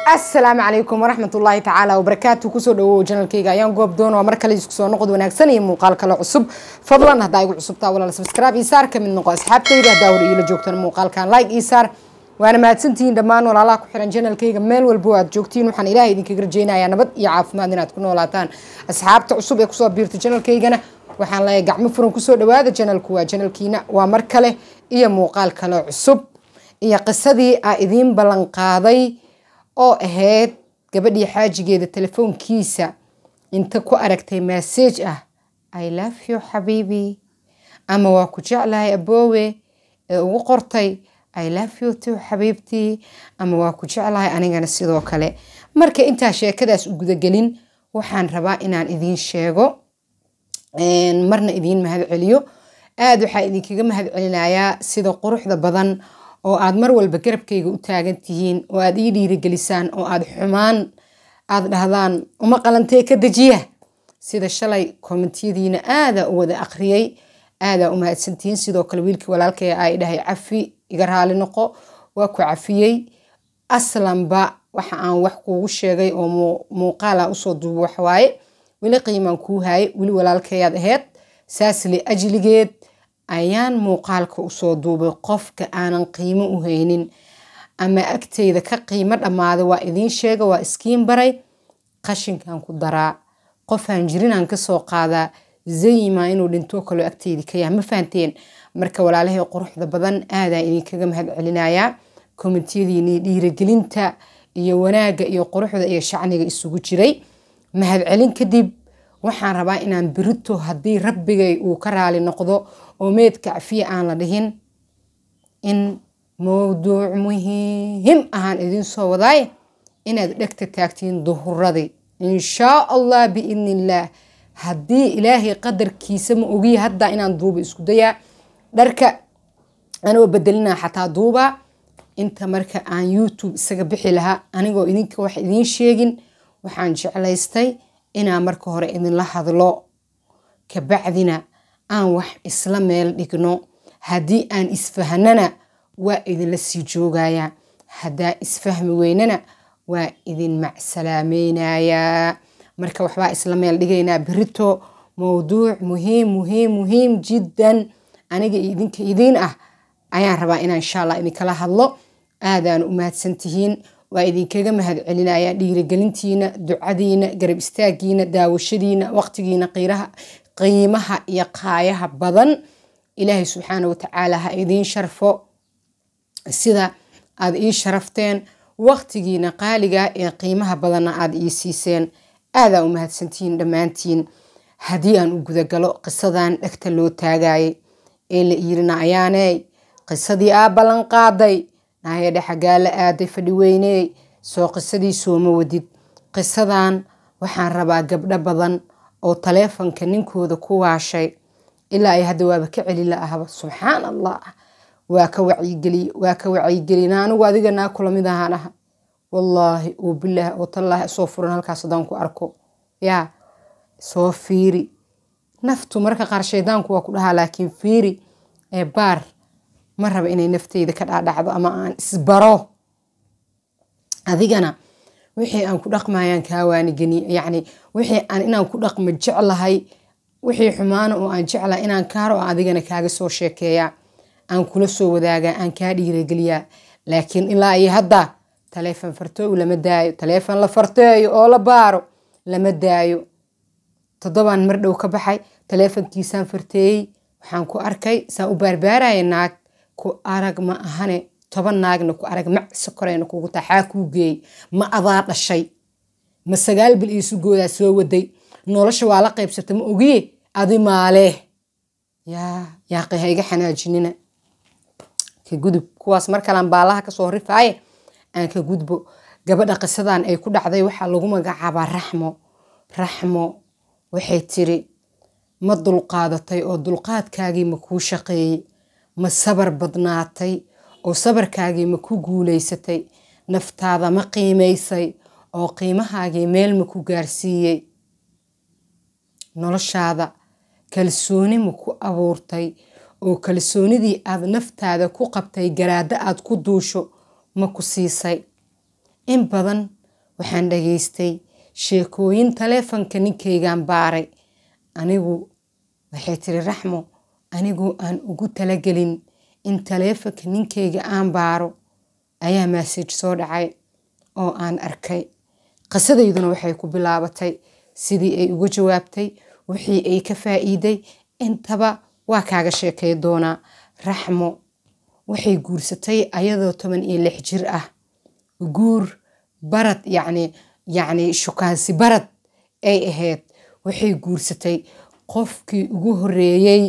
asalaamu calaykum waraxmat ullaahi tacaala wabarakaatu kusoo dhawow janalkayga ayaan goob doon waa mar kale isku soo noqod wanaagsan iyo muuqaal kale cusub fadlan haddaa igu cusubtaa walaal subscribe ii saar ka mid noqo asxaabtayda haddaa hore iila joogtana muuqaalkan like ii saar waana mahadsantihiin dhammaan walaalaha ku xiran janalkayga meel walbo aad joogtiin waxaan ilaahay idinkaga rajeynayaa nabad iyo caafimaad inaad ku noolaataan asxaabta cusub ee kusoo biirta janalkaygana waxaan leeyahay gacmo furan kusoo dhawaada janalku waa janalkiina waa mar kale iyo muuqaal kale cusub iyo qisadii aa idiin ballan qaaday oo ahayd gabadhii xaajigeeda telefoonkiisa inta ku aragtay massage ah i love you xabiibi ama waa ku jeclahay aboowe ee ugu qortay i love you too xabiibtii ama waa ku jeclahay anigana sidoo kale marka intaa sheekadaas u gudagelin waxaan rabaa inaan idiin sheego marna idiin mahad celiyo aada waxaa idinkaga mahad celinayaa sida quruxda badan oo aad mar walba garabkayga u taagan tihiin oo aad ii dhiirigelisaan oo aad xumaan aad dhahdaan uma qalantee ka dejiya sida shalay kommentiyadiina aadaa u wada akhriyey aadaa u mahadsantihiin sidoo kale wiilkii walaalkay ay dhahay cafi iga raali noqo waa ku cafiyey aslanba waxa aan wax kuugu sheegay oo muuqaala usoo duubo waxwaaye weli qiimaan kuu haayay weli walaalkayaad aheyd saasle ajligeed ayaan muuqaalka usoo duubay qofka aanan qiimo u haynin ama agteyda ka qiimo dhammaaday waa idiin sheega waa iskiin baray qashinkan ku daraa qofaan jirinaan kasoo qaadaa zayima inuu dhintoo kaloo agteydi ka yaha ma fahanteen marka walaalahay quruxda badan aadaa idinkaga mahad celinayaa kommentiyadiini dhiiragelinta iyo wanaagga iyo quruxda iyo shacniga isugu jiray mahad celin kadib waxaan rabaa inaan berito haddii rabbigay uu ka raali noqdo oo meedka cafiya aan la dhihin in mowduuc muhiim ahaan idiin soo wadaaye inaad dhegta taagtiin duhuradii inshaa allah biidni illaah haddii ilaahay qadarkiisa ma ogiya haddaa inaan duuba isku dayaa dharka anoo bedelinaa xataa duubaa inta marka aan youtube isaga bixi lahaa anigoo idinka wax idiin sheegin waxaan jeclaystay inaan marka hore idinla hadlo kabacdina aan wax isla meel dhigno haddii aan isfahnana waa idinla sii joogayaa haddaa isfahmi weynana waa idin macsalaamaynayaa marka waxbaa isla meel dhigaynaa berito mowduuc muhiim muhiim muhiim jiddan aniga idinka idiin ah ayaan rabaa inaan insha allah idinkala hadlo aadaan u mahadsantihiin waa idinkaga mahad celinayaa dhiirigelintiina ducadiina garab istaagiina daawashadiina waqtigiina qiimaha iyo qaayaha badan ilaahay subxaana watacaala ha idiin sharfo sida aad ii sharafteen waqtigiina qaaliga ee qiimaha badanna aad ii siiseen aadaa u mahadsantihiin dhammaantiin haddii aan u gudagalo qisadan dhegta loo taagayay ee la iirina ayaaney qisadii aa ballan qaaday naayadhe xaggaa la aaday fadhi weyney soo qisadii sooma wadid qisadan waxaan rabaa gabdho badan oo taleefonka ninkooda ku waashay ilaa ay hadda waaba ka celi la ahaba subxaan allah waa ka wacyigeliye waa ka wacyigeliye anigu adiga naa kula mid ahaan aha wallaahi oo bilaah oo tallaahi soo furan halkaas haddaan ku arko yaa soo fiiri naftu marka qaar shaydaanku waa ku dhahaa laakiin fiiri ee baar ma raba inay nafteyda ka dhaadhacdo ama aan isbaro adigana wixii aan ku dhaqmayaan kaa waanigeni yacni wixii aan inaan ku dhaqmo jeclahay wixii xumaana oo aan jeclahay inaan kaaro oo adigana kaaga soo sheekeeyaa aan kula soo wadaagaa aan kaa dhiirageliyaa laakiin ilaa iyo hadda taleefon fartooy lama daayo taleefon la farteeyo oo la baaro lama daayo toddobaan mar dhow ka baxay taleefonkiisaan farteeyey waxaan ku arkay saan u baarbaaraya naag ku arag ma ahane toban naagna ku arag macsi koreyna kugu taxaa kuu geeyey ma adaa dhashay ma sagaal bil iisu goodaa soo waday nolosha waa la qaybsata ma ogiye adi maalee yaa yaaqi ha iga xanaajinina ka gudub kuwaas mar kalaan baalaha kasoo rifaaye aan ka gudbo gabadha qisadan ay ku dhacday waxaa lagu magacaabaa raxmo raxmo waxay tiri ma dulqaadatay oo dulqaadkaagii ma kuu shaqeeyey ma sabar badnaatay oo sabarkaagii ma ku guulaysatay naftaada ma qiimaysay oo qiimahaagii meel ma ku gaarsiiyey noloshaada kalsooni ma ku abuurtay oo kalsoonidii aad naftaada ku qabtay garaaddo aad ku duusho ma ku siisay in badan waxaan dhageystay sheekooyin taleefanka ninkaygaan baaray anigu waxay tiri raxmo anigu aan ugu talagelin in taleefanka ninkayga aan baaro ayaa massage soo dhacay oo aan arkay qisadayduna waxay ku bilaabatay sidii ay uga jawaabtay wixii ay ka faa'iiday intaba waa kaaga sheekay doonaa raxmo waxay guursatay ayadoo toban iyo lix jir ah guur barad yacni yacni shukaansi barad ay ahayd waxay guursatay qofkii ugu horreeyey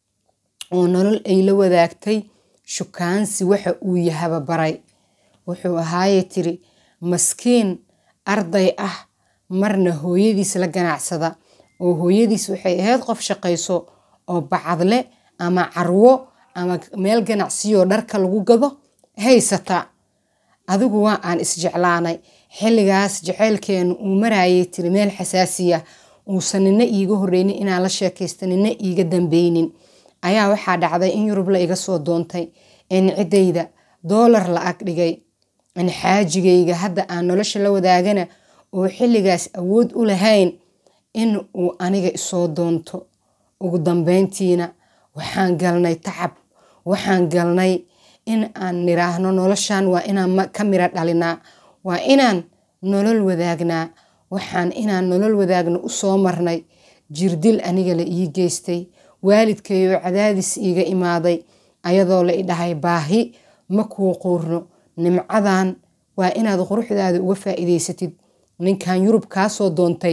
oo nolol ay la wadaagtay shukaansi waxa uu yahaba baray wuxuu ahaaye tiri maskiin arday ah marna hooyadiis la ganacsada oo hooyadiis waxay ahayd qof shaqayso oo bacadle ama carwo ama meel ganacsiyoo dharka lagu gado haysata adigu waa aan isjeclaanay xilligaas jaceylkeenu uu marayay tiri meel xasaasiya uusan nina iiga horreynin inaan la sheekaysta nina iiga dambeynin ayaa waxaa dhacday in yurub la iga soo doontay in ciddayda doolar la ag dhigay in xaajigayga hadda aan nolosha la wadaagana oo xilligaas awood u lahayn in uu aniga isoo doonto ugu dambeyntiina waxaan galnay tacab waxaan galnay in aan niraahno noloshan waa inaan ka miro dhalinaa waa inaan nolol wadaagnaa waxaan inaan nolol wadaagno u soo marnay jirdil aniga la ii geystay waalidkayoo cadaadis iiga imaaday ayadoo la idhahay baahi ma kuu quurno nimcadan waa inaad quruxdaada uga faa'iidaysatid ninkan yurub kaa soo doontay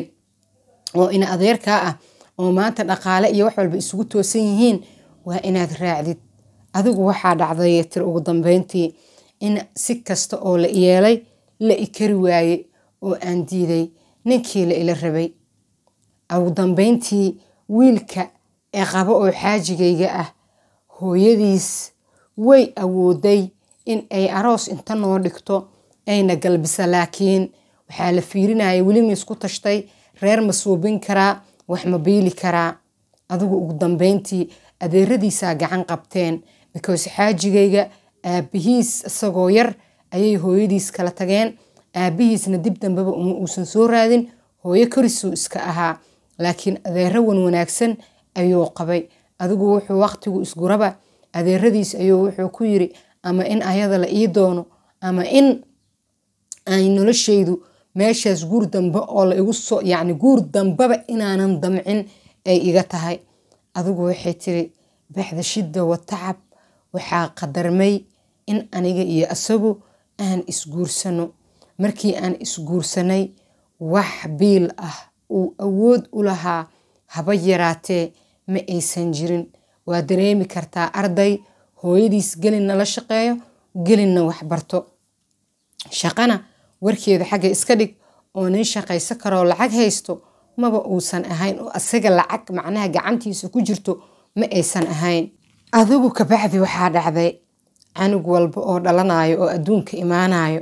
oo ina adeerkaa ah oo maanta dhaqaale iyo wax walba isugu toosan yihiin waa inaad raacdid adigu waxaa dhacday tir ugu dambeyntii in si kasta oo la yeelay la ikari waaye oo aan diiday ninkii la ila rabay ugu dambeyntii wiilka ee qabo oo xaajigayga ah hooyadiis way awooday in ay aroos inta noo dhigto ayna galbisa laakiin waxaa la fiirinaya weli ma isku tashtay reer ma suubin karaa wax ma biili karaa adigu ugu dambeyntii adeeradiisaa gacan qabteen because xaajigayga aabihiis isagoo yar ayay hooyadiis kala tageen aabihiisna dib dambeba uma uusan soo raadin hooyo korisuu iska ahaa laakiin adeero wan wanaagsan ayuu qabay adigu wuxuu waqtigu isguraba adeeradiis ayuu wuxuu ku yiri ama in ayada la ii doono ama in ay noloshaydu meeshaas guur dambe oo la igu soo yacni guur dambeba inaanan damcin ay iga tahay adigu waxay tiri baxda shidda wa tacab waxaa qadarmay in aniga iyo isagu aan isguursano markii aan isguursanay wax biil ah uu awood u lahaa haba yaraatee ma aysan jirin waa dareemi kartaa arday hooyadiis gelinna la shaqeeyo gelinna wax barto shaqana warkeeda xagga iska dhig oo nin shaqayso karoo lacag haysto maba uusan ahayn oo asaga lacag macnaha gacantiisa ku jirto ma aysan ahayn adigu kabacdi waxaa dhacday canug walba oo dhalanayo oo adduunka imaanayo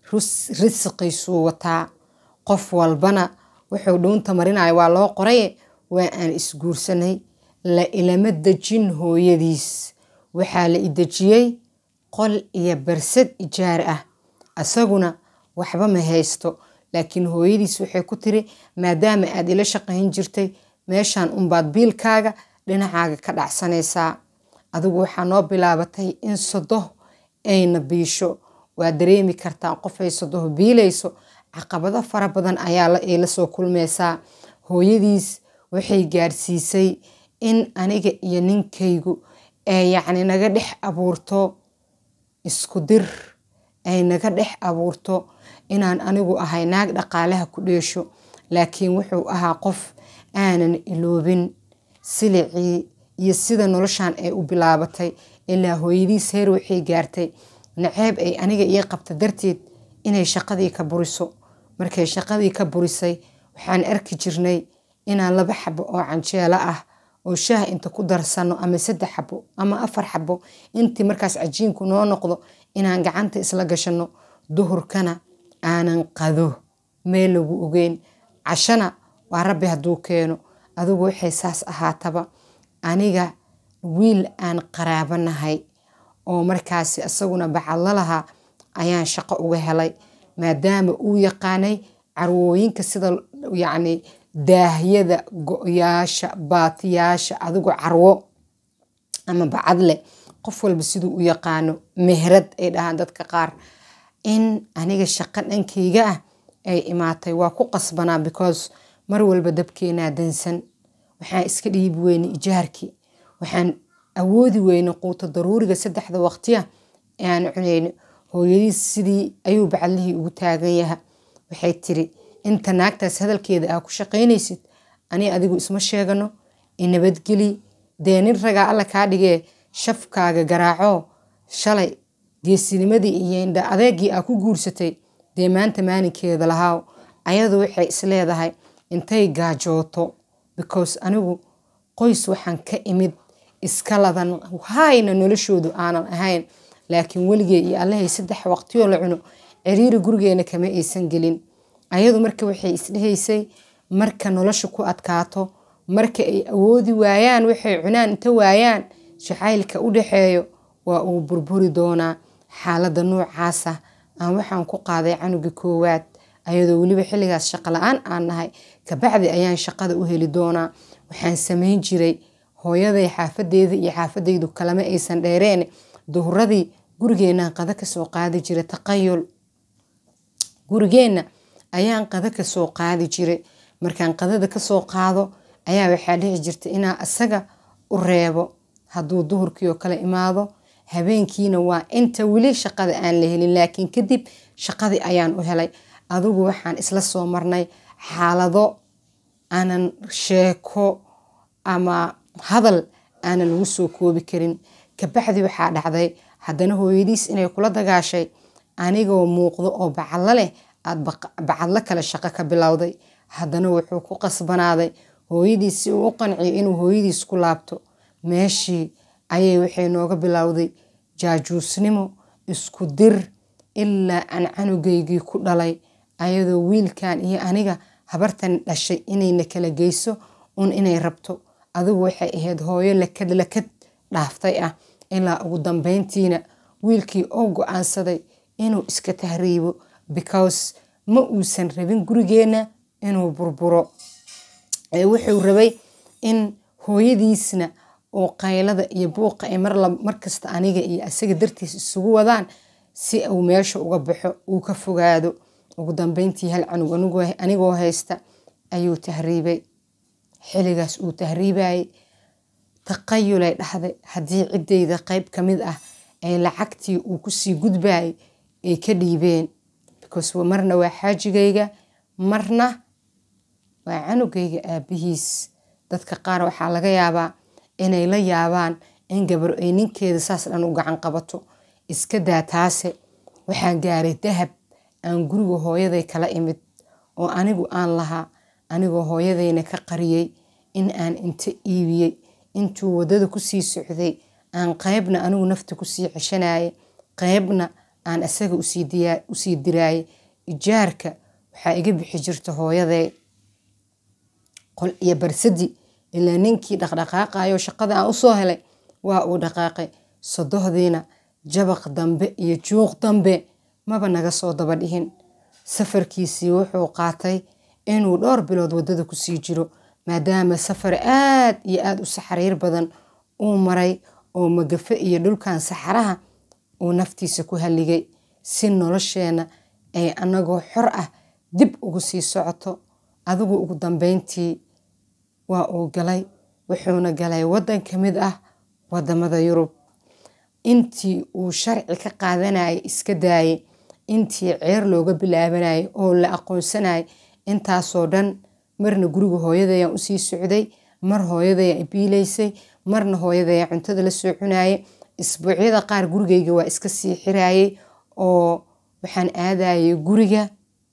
risiqiisuu wataa qof walbana wuxuu dhuunta marinayo waa loo qoraye waa aan isguursanay la ilama dejin hooyadiis waxaa la idejiyey qol iyo barsad ijaar ah isaguna waxba ma haysto laakiin hooyadiis waxay ku tiri maadaama aad ila shaqayn jirtay meeshan unbaad biilkaaga dhinacaaga ka dhacsanaysaa adigu waxaa noo bilaabatay in sodoh ayna biisho waa dareemi kartaa qofay sodoh biilayso caqabado fara badan ayaa ay la soo kulmaysaa hooyadiis waxay gaadhsiisay in aniga iyo ninkaygu ee yacni naga dhex abuurto isku dir ay naga dhex abuurto inaan anigu ahay naag dhaqaalaha ku dheesho laakiin wuxuu ahaa qof aanan iloobin silicii iyo sida noloshan ay u bilaabatay ilaa hooyadiis heer waxay gaartay naceeb ay aniga ii qabta darteed inay shaqadii ka buriso markay shaqadii ka burisay waxaan arki jirnay inaan laba xabo oo canjeelo ah oo shaah inta ku darsano ama saddex xabo ama afar xabo intii markaas cajiinku noo noqdo inaan gacanta isla gashano duhurkana aanan qado meel lagu ogeyn cashana waa rabbi hadduu keeno adigu waxay saas ahaataba aniga wiil aan qaraabanahay oo markaasi isaguna bacadlo lahaa ayaan shaqo uga helay maadaama uu yaqaanay carwooyinka sida yacni daahyada go-yaasha baatiyaasha adigu carwo ama bacadle qof walba siduu u yaqaano mehrad ay dhahaan dadka qaar in aniga shaqo dhankayga ah ay imaatay waa ku qasbanaa because mar walba dabkeenaa dansan waxaan iska dhiibi weyne ijaarkii waxaan awoodi weyne quuto daruuriga saddexda waqtiya aan cunayno hooyadiis sidii ayuu bacadlihii ugu taagan yaha waxay tiri inta naagtaas hadalkeeda aa ku shaqaynaysid ani adigu isma sheegano inabadgeli dee nin ragaa alla kaa dhigee shafkaaga garaaco shalay geesinimadii iyo indha adeegii aa ku guursatay dee maanta maalinkeeda lahaaw ayadu waxay isleedahay intay gaajooto because anigu qoys waxaan ka imid iska ladan hayna noloshoodu aanan ahayn laakiin weligee iyo allahay saddex waqtiyoo la cuno ciriiri gurigeena kama aysan gelin ayadu marka waxay isdhehaysay marka nolosha ku adkaato marka ay awoodi waayaan waxay cunaan inta waayaan jacaylka u dhaxeeyo waa uu burburi doonaa xaaladda noocaasa aan waxaan ku qaaday canuga koowaad ayadoo weliba xilligaas shaqo la-aan aan nahay kabacdi ayaan shaqada u heli doonaa waxaan samayn jiray hooyaday xaafadeeda iyo xaafadaydu kalama aysan dheereen duhuradii gurigeenaan qada kasoo qaadi jiray taqayul gurigeenna ayaan qada kasoo qaadi jiray markaan qadada kasoo qaado ayaa waxaa dhici jirta inaa isaga u reebo hadduu duhurkii oo kale imaado habeenkiina waa inta weli shaqada aan la helin laakiin kadib shaqadii ayaan u helay adigu waxaan isla soo marnay xaalado aanan sheeko ama hadal aanan lagu soo koobi karin kabacdi waxaa dhacday haddana hooyadiis inay kula dagaashay anigoo muuqdo oo bacadlo leh aada bacadlo kale shaqo ka bilowday haddana wuxuu ku qasbanaaday hooyadiis si uu u qanciyo inuu hooyadiis ku laabto meeshii ayay waxay nooga bilowday jaajuusnimo isku dir ilaa aan canugaygii ku dhalay ayadoo wiilkan iyo aniga habartan dhashay inayna kala geyso un inay rabto adigu waxay ahayd hooyo lakad lakad dhaaftay ah ilaa ugu dambeyntiina wiilkii oo go-aansaday inuu iska tahriibo because ma uusan rabin gurigeenna inuu burburo wuxuu rabay in hooyadiisna oo qaylada iyo buuqa ay markasta aniga iyo isaga dartiis isugu wadaan si uu meesha uga baxo uu ka fogaado ugu dambeyntii hal canug anigoo haysta ayuu tahriibay xilligaas uu tahriibayay taqayulay dhahday haddii ciddayda qayb ka mid ah ay lacagtii uu kusii gudbayay ay ka dhiibeen because marna waa xaajigayga marna waa canugayga aabihiis dadka qaar waxaa laga yaabaa inay la yaabaan in gabar ay ninkeeda saas dhan u gacan qabato iska daa taase waxaan gaaray dahab aan guriga hooyaday kala imid oo anigu aan lahaa anigoo hooyadayna ka qariyey in aan inta iibiyey intuu waddada kusii socday aan qaybna anigu nafta kusii ceshanayay qaybna aan isaga usii diraayay ijaarka waxaa iga bixi jirta hooyaday qol iyo barsadi ilaa ninkii dhaqdhaqaaqayo shaqada aan usoo helay waa uu dhaqaaqay sodohdiina jabaq dambe iyo juuq dambe maba naga soo daba dhihin safarkiisii wuxuu qaatay inuu dhowr bilood waddada kusii jiro maadaama safar aad iyo aada u saxariir badan uu maray oo magafe iyo dhulkan saxaraha uu naftiisa ku halligay si nolosheenna ay anagoo xor ah dib ugu sii socoto adigu ugu dambeyntii waa uu galay wuxuuna galay waddan ka mid ah waddamada yurub intii uu sharci ka qaadanayay iska daayay intii ceer looga bilaabanayay oo la aqoonsanayay intaasoo dhan marna guriga hooyadayaan usii socday mar hooyadayaan biilaysay marna hooyadayaan cuntada la soo cunayay isbuucyada qaar gurigayga waa iska sii xirayay oo waxaan aadayay guriga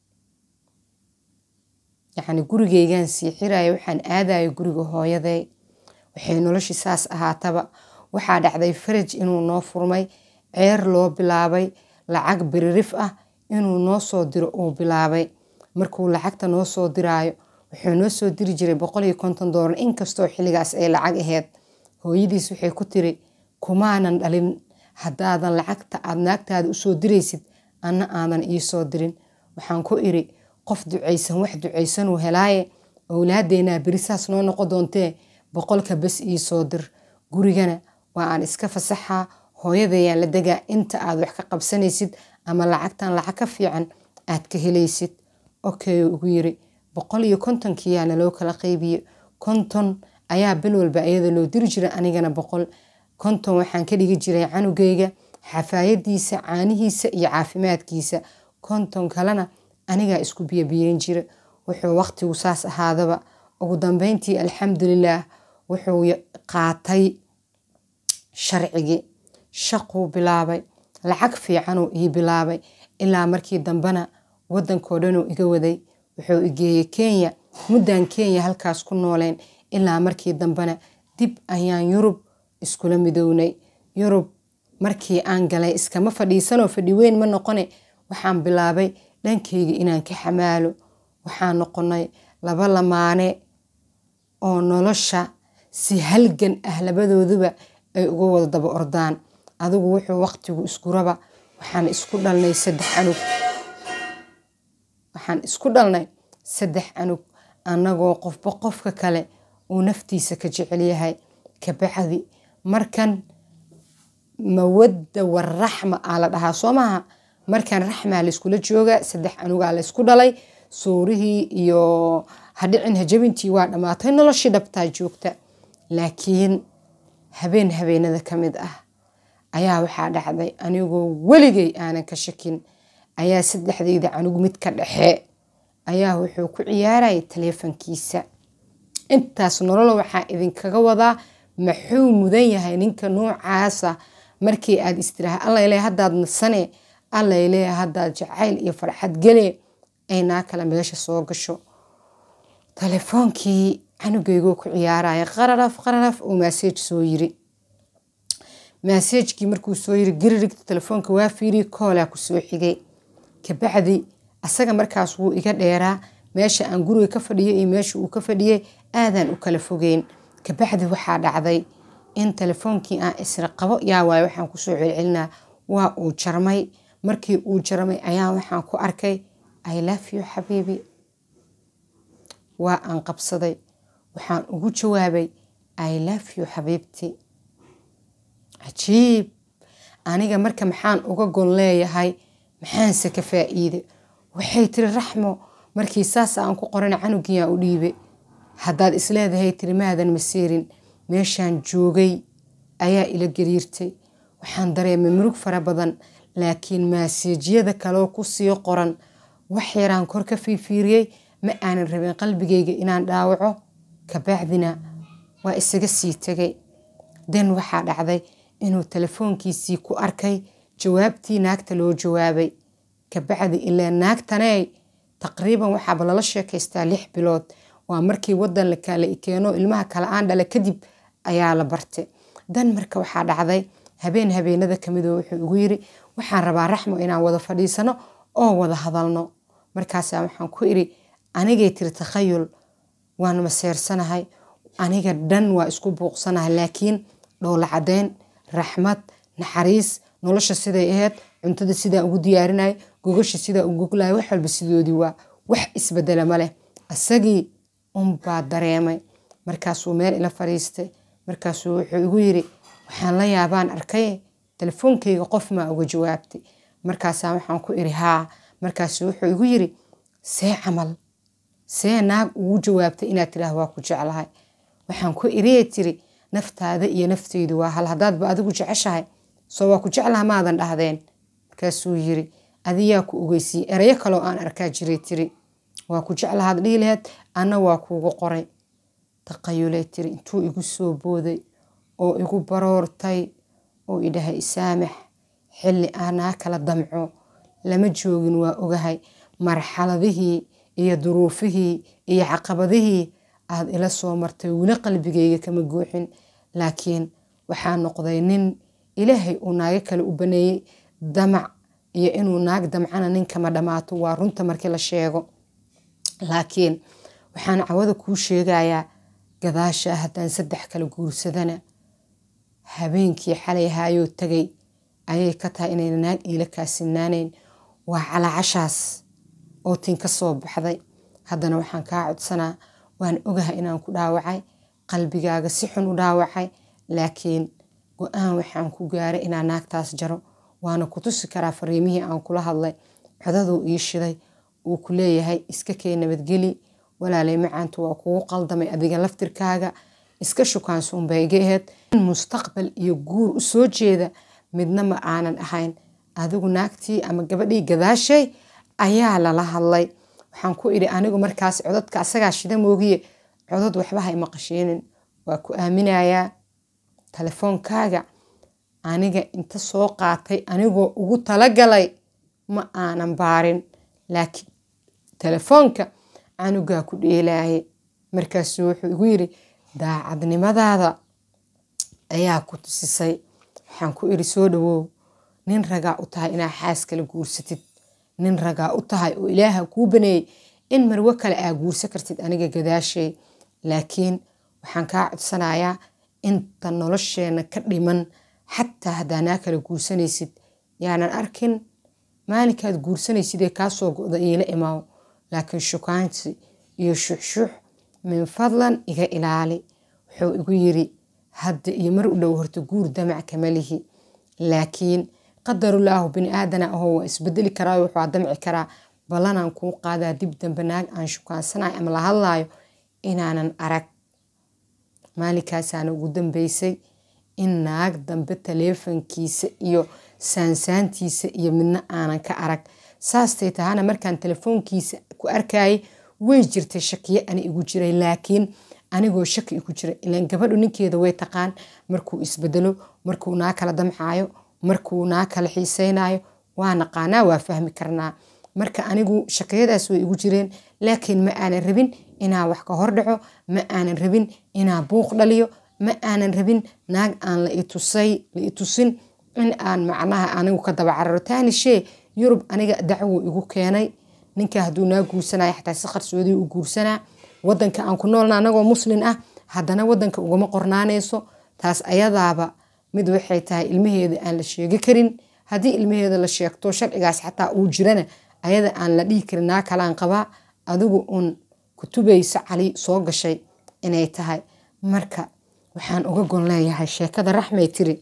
yacni gurigaygaan sii xiraya waxaan aadaya guriga hooyaday waxay noloshii saas ahaataba waxaa dhacday faraj inuu noo furmay ceer loo bilaabay lacag biririf ah inuu noo soo diro uu bilaabay markuu lacagta noo soo diraayo wuxuu noo soo diri jiray boqol iyo konton doolar inkastoo xilligaas ay lacag aheyd hooyadiis waxay ku tiri kumaanan dhalin haddaadan lacagta aada naagtaada usoo diraysid anna aadan iisoo dirin waxaan ku iri qof ducaysan wax ducaysanuu helaaye owlaadeenaa berisaas noo noqon doontee boqolka bes ii soo dir gurigana waa aan iska fasaxaa hooyadayaan la degaa inta aad wax ka qabsanaysid ama lacagtan lacag ka fiican aad ka helaysid okay ugu yiri boqol iyo kontonkiyaa naloo kala qaybiye konton ayaa bil walba iyada loo diri jiray anigana boqol konton waxaan ka dhigi jiray canugeyga xafaayadiisa caanihiisa iyo caafimaadkiisa konton kalena anigaa isku biyobiyeyn jira wuxuu waqtigu saas ahaadaba ugu dambeyntii alxamdulilaah wuxuu qaatay sharcigii shaquu bilaabay lacag fiicanuu ii bilaabay ilaa markii dambena wadankoo dhanuu iga waday wuxuu igeeyey kenya muddan kenya halkaas ku nooleen ilaa markii dambena dib ayaan yurub iskula midownay yurub markii aan galay iskama fadhiisanoo fadhi weyn ma noqone waxaan bilaabay dhankayga inaan ka xamaalo waxaan noqonay laba lamaane oo nolosha si halgan ah labadooduba ay uga wada daba ordaan adigu wuxuu waqtigu isku raba waxaan isku dhalnay saddex canug waxaan isku dhalnay saddex canug annagoo qofba qofka kale uu naftiisa ka jecel yahay kabacdi markan mawadda waraxma aa la dhahaa soo maaha markan raxmaa layskula jooga saddex canugaa laysku dhalay suurihii iyo hadhicin hajabintii waa dhammaatay noloshii dhabtaa joogta laakiin habeen habeenada ka mid ah ayaa waxaa dhacday anigoo weligay aanan ka shakin ayaa saddexdayda canug mid ka dhexe ayaa wuxuu ku ciyaarayay taleefankiisa intaas nolol waxaa idinkaga wadaa maxuu mudan yahay ninka noocaasa markii aad istiraha allayle haddaad nasane allayle haddaad jacayl iyo farxad gele ay naa kale meesha soo gasho telefoonkii canugeygoo ku ciyaaraya qararaf qararaf uu maaseej soo yiri maaseejkii markuu soo yiri giririgta telefoonka waa fiiriye koolaa ku soo xigay kabacdi asaga markaas wuu iga dheeraa meesha aan guriga ka fadhiyo iyo meesha uu ka fadhiyey aadaan u kala fogeyn kabacdi waxaa dhacday in telefoonkii aan isra qabo yaa waaye waxaan kusoo celcelinaa waa uu jarmay markii uu jarmay ayaa waxaan ku arkay i love you xabiibi waa aan qabsaday waxaan ugu jawaabay i love you xabiibti cajiib aniga marka maxaan uga gon leeyahay maxaanse ka faa'iide waxay tiri raxmo markii saas aan ku qorana canugiyaa u dhiibe haddaad isleedahay tiri maadan masiirin meeshaan joogay ayaa ila gariirtay waxaan dareemay murug fara badan laakiin maaseejyada kaloo ku sii qoran wax yaraan kor ka fiifiiriyey ma aanan rabin qalbigayga inaan dhaawaco kabacdina waa isaga sii tegay den waxaa dhacday inuu telefoonkiisii ku arkay jawaabtii naagta loo jawaabay kabacdi ilaa naagtaney taqriiban waxaaba lala sheekaystaa lix bilood waa markii wadan lakala keeno ilmaha kale aan dhala kadib ayaa la barte dan marka waxaa dhacday habeen habeenada kamidoo wuxuu igu yiri waxaan rabaa raxmo inaan wada fadhiisano oo wada hadalno markaasa waxaan ku iri anigay tiri takhayul waan maseersanahay aniga dhan waa isku buuqsanahay laakiin dhoola cadeyn raxmad naxariis nolosha siday aheyd cuntada sidaa ugu diyaarinay gogasha sidaa u goglay wax walba sidoodii waa wax isbedela ma leh isagii unbaa dareemay markaasuu meel ila fadhiistay markaasuu wuxuu igu yiri waxaan la yaabaan arkay telefoonkayga qof maa uga jawaabtay markaasaa waxaan ku iri haa markaasu wuxuu igu yiri see camal see naag ugu jawaabtay inaad tiraah waa ku jeclahay waxaan ku iriye tiri naftaada iyo nafteydu waa hal haddaadba adigu jeceshahay soo waa ku jeclaha maadan dhahdeen markaasuu yiri adiyaa ku ogeysiye erayo kaloo aan arkaa jiray tiri waa ku jeclahaad dhihi laheed anna waa kuugu qoray taqayuley tiri intuu igu soo booday oo igu baroortay oo idhahay isaamax xilli aanaa kala damco lama joogin waa ogahay marxaladihii iyo duruufihii iyo caqabadihii aad ila soo martay weli qalbigayga kama guuxin laakiin waxaa noqday nin ilaahay uu naago kale u baneeyey damac iyo inuu naag damcana nin kama dhammaato waa runta markii la sheego laakiin waxaan cawada kuu sheegayaa gadaasha haddaan saddex kala guursadana habeenkii xalay haayoo tagay ayay ka tahay inayna naag iila kaasinaanayn waa calaacashaas oo tin ka soo baxday haddana waxaan kaa codsanaa waan ogahay inaan ku dhaawacay qalbigaaga si xun u dhaawacay laakiin go-aan waxaan ku gaaray inaan naagtaas jaro waana ku tusi karaa fariimihii aan kula hadlay codaduu ii shiday uu ku leeyahay iska kee nabadgeli walaalay macaantu waa kugu qaldamay adiga laftirkaaga iska shukaansuunbay iga aheyd mustaqbal iyo guur u soo jeeda midna ma aanan ahayn adigu naagtii ama gabadhii gadaashay ayaa lala hadlay waxaan ku idhi anigu markaas codadka asagaa shida moogiye codad waxba hay maqashiinin waa ku aaminayaa telefoonkaaga aniga inta soo qaatay anigoo ugu talagalay ma aanan baarin laakiin telefoonka canugaa ku dheelaaye markaasuu wuxuu igu yidhi daacadnimadaada ayaa ku tusisay waxaan ku idhi soo dhawow nin ragaa u tahay inaa xaas kala guursatid nin ragaa u tahay oo ilaaha kuu baneeyey in marwo kale aa guursa kartid aniga gadaashay laakiin waxaan kaa codsanayaa inta nolosheena ka dhiman xataa haddaanaa kala guursanaysid yaanan arkin maalinkaad guursanaysid ee kaasoo go-da iila imaaw laakiin shukaansi iyo shuxshuux min fadlan iga ilaali wuxuu igu yiri hadda iyo mar u dhow horta guur damac kama lihi laakiin qadarulaahu bini aadana ahoo waa isbedeli karaa wuxuu damci karaa ballanaan kuu qaadaa dib dambe naag aan shukaansanayo ama la hadlaayo inaanan arag maalinkaasaan ugu dambeysay in naag dambe taleefankiisa iyo saansaantiisa iyo midna aanan ka arag saastay tahana markaan telefoonkiisa ku arkayay way jirtay shakiyo ani igu jiray laakiin anigoo shaki igu jira ilaan gabadhu ninkeeda way taqaan markuu isbedelo markuu naa kala damcaayo markuu naa kala xiiseynayo waa naqaanaa waa fahmi karnaa marka anigu shakiyadaas way igu jireen laakiin ma aanan rabin inaa wax ka hordhaco ma aanan rabin inaa buuq dhaliyo ma aanan rabin naag aan la itusay la itusin in aan macnaha anigu ka daba cararo taani shee yurub aniga dacwo igu keenay ninka hadduu naa guursanaya xataa si qarsoodii u guursanaa wadanka aan ku noolna anagoo muslin ah haddana wadanka ugama qornaanayso taas ayadaaba mid waxay tahay ilmaheeda aan la sheegi karin haddii ilmaheeda la sheegto sharcigaas xataa uu jirana ayada aan la dhihi karin naa kalaan qabaa adigu uun kutubaysa cali soo gashay inay tahay marka waxaan uga gon leeyahay sheekada raxmay tiri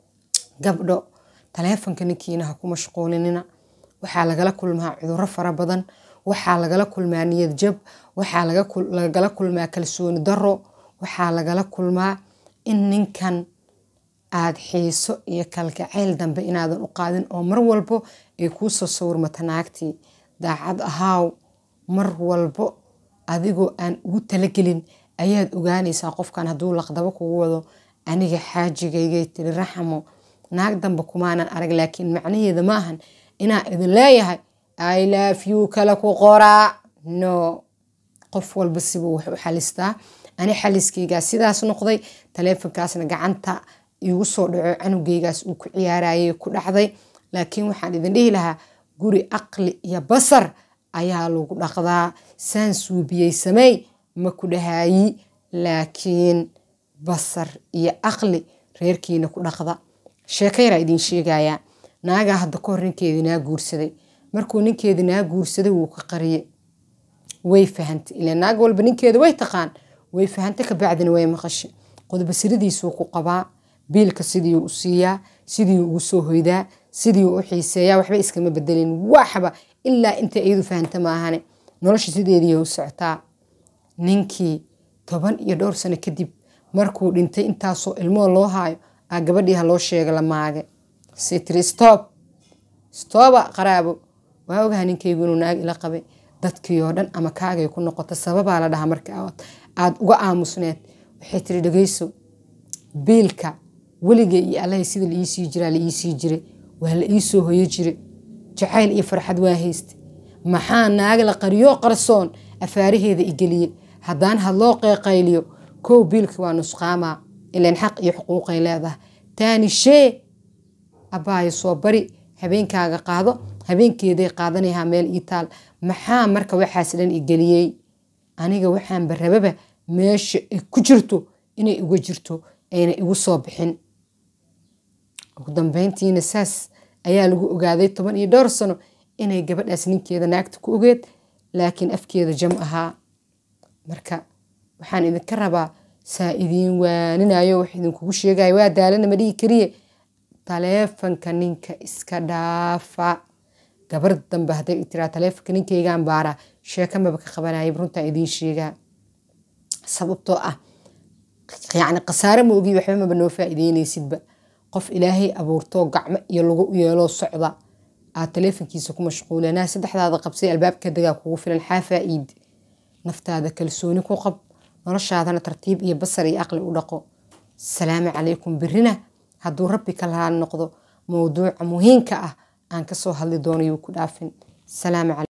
gabdho taleefonka ninkiina ha ku mashquulinina waxaa lagala kulmaa cuduro fara badan waxaa lagala kulmaa niyad jab waxaa lagala kulmaa kalsooni daro waxaa lagala kulmaa in ninkan aad xiiso iyo kalgacayl dambe inaadan u qaadin oo mar walbo ay kuu soo sawirmata naagtii daacad ahaaw mar walbo adigoo aan ugu talagelin ayaad ogaanaysaa qofkan hadduu laqdabo kugu wado aniga xaajigaygay tiri raxmo naag dambe kumaanan arag laakiin macnaheeda maahan inaa idin leeyahay ilafyu kale ku qoraa no qof walba sibuu wax u xalistaa ani xaliskaygaa sidaas noqday taleefonkaasna gacanta igu soo dhaco canugeygaas uu ku ciyaarayay ku dhacday laakiin waxaan idin dhihi lahaa guri aqli iyo basar ayaa lagu dhaqdaa saan suubiyey sameey ma ku dhahaayi laakiin basar iyo aqli reerkiina ku dhaqda sheeko yaraa idin sheegayaa naagaa hadda ka hor ninkeedii naa guursaday markuu ninkeedii naa guursaday wuu ka qariyey way fahantay ilaa naag walba ninkeeda way taqaan way fahantay kabacdina way maqashay qodbasiradiisuu ku qabaa biilka sidii u siiyaa sidii ugu soo hoydaa sidii u xiiseeyaa waxba iskama bedelin waxba ilaa inta iyadu fahanta maahane nolosha sideedii u socotaa ninkii toban iyo dhowr sano kadib markuu dhintay intaasoo ilmoo loo haayo aa gabadhii ha loo sheega la maage sitri stoob stooba qaraabo waa ogaha ninkaygu inuu naag ila qabay dadkii oo dhan ama kaagay ku noqota sababaa la dhahaa marka aad uga aamusneed waxay tiri dhegeyso biilka weligay iyo allahay sida la iisii jiraa la iisii jiray waa la iisoo hoyo jire jacayl iyo farxad waa hayste maxaa naag la qariyoo qarsoon afaaraheeda igeliye haddaan hadloo qeeqayliyo kow biilka waa nusqaamaa ilan xaq iyo xuquuqay leedahay taani shee abbaayo soo bari habeenkaaga qaado habeenkeeday qaadanayaa meel ii taal maxaa marka waxaas dhan igeliyey aniga waxaanba rababa meesha ay ku jirto inay iga jirto ayna igu soo bixin ugu dambeyntiina saas ayaa lagu ogaaday toban iyo dhowr sano inay gabadhaas ninkeeda naagta ku ogeed laakiin afkeeda jam ahaa marka waxaan idinka rabaa saa idiin waaninayo wax idinkugu sheegayo waa daalana ma dhihi kariye taleefanka ninka iska dhaafa gabar dambe hadday tiraa taleefanka ninkaygaan baaraa sheeka maba ka qabanayay runtaa idiin sheegaa sababtoo ah yacni khasaare ma ogi waxba maba noo faa'iideynaysidba qof ilaahay abuurtoo gacmo iyo lagu yeeloo socda aad taleefankiisa ku mashquulanaa saddexdaada qabsay albaabka dagaa kugu filan xaa faa'iid naftaada kalsooni ku qab noloshaadana tartiib iyo basar iyo aqli u dhaqo salaamu calaykum birina hadduu rabbi ka lahaan noqdo mowduuca muhiimka ah aan kasoo hadli doono yuu ku dhaafin salaamu calaykum